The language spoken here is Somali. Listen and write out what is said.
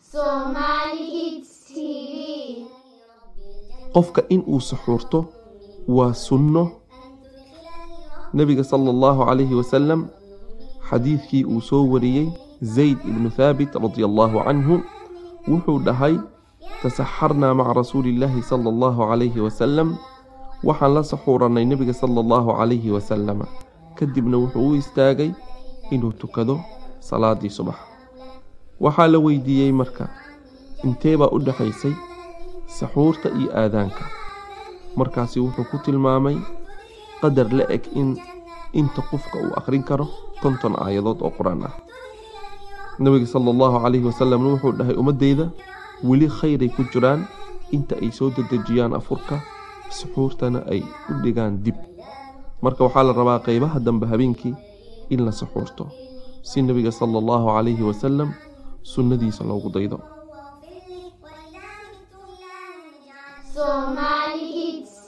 Somali Hits TV. qofka in uu suxuurto waa sunno nebiga sala allahu calayhi wasalam xadiidkii uu soo wariyey zayd ibnu thaabit radia allahu canhu wuxuu dhahay tasaxarnaa maca rasuulillaahi sala allahu calayhi wasalam waxaan la saxuurannay nebiga sala allahu calayhi wasalama kadibna wuxuu u istaagay inuu tukado salaadii subax waxaa la weydiiyey marka intee baa u dhexaysay saxuurta iyo aadaanka markaasi wuxuu ku tilmaamay qadar la eg in inta qofka uu akhrin karo konton aayadood oo qur-aan ah nebiga sala allahu calayhi wasalamna wuxuu dhahay ummaddeyda weli khayray ku jiraan inta ay soo dedejiyaan afurka suxuurtana ay u dhigaan dib marka waxaa la rabaa qeybaha dambe habeenkii in la suxuurto si nebiga sala allahu calayhi wasalam sunnadiisa loogu daydo Somali Hits